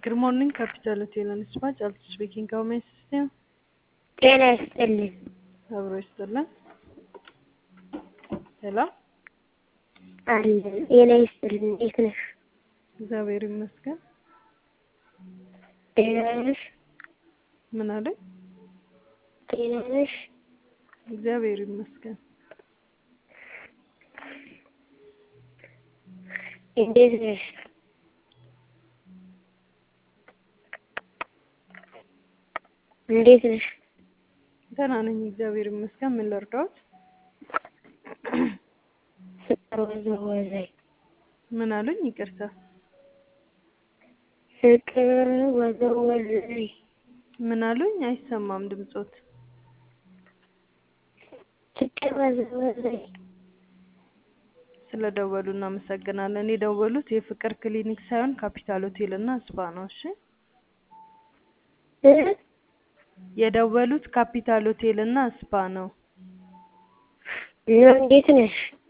Good morning, Capital Hotel and Spa. Charles speaking. How may I assist you? ጤና ይስጥልኝ። አብሮ ይስጥልን። ሄሎ፣ አለን ጤና ይስጥልኝ። እንዴት ነሽ? እግዚአብሔር ይመስገን። ጤና ነሽ? ምን አለኝ? ጤና ነሽ? እግዚአብሔር ይመስገን። እንዴት ነሽ? እንዴት ነሽ? ደህና ነኝ፣ እግዚአብሔር ይመስገን። ምን ልርዳዎት? ፍቅር ወዘወዘኝ ምን አሉኝ? ይቅርታ። ፍቅር ወዘወዘኝ ምን አሉኝ? አይሰማም ድምጾት። ፍቅር ወዘወዘኝ ስለደወሉ እናመሰግናለን። የደወሉት የፍቅር ክሊኒክ ሳይሆን ካፒታል ሆቴል እና ስፓ ነው። እሺ፣ እ የደወሉት ካፒታል ሆቴል እና ስፓ ነው። እና እንዴት ነሽ?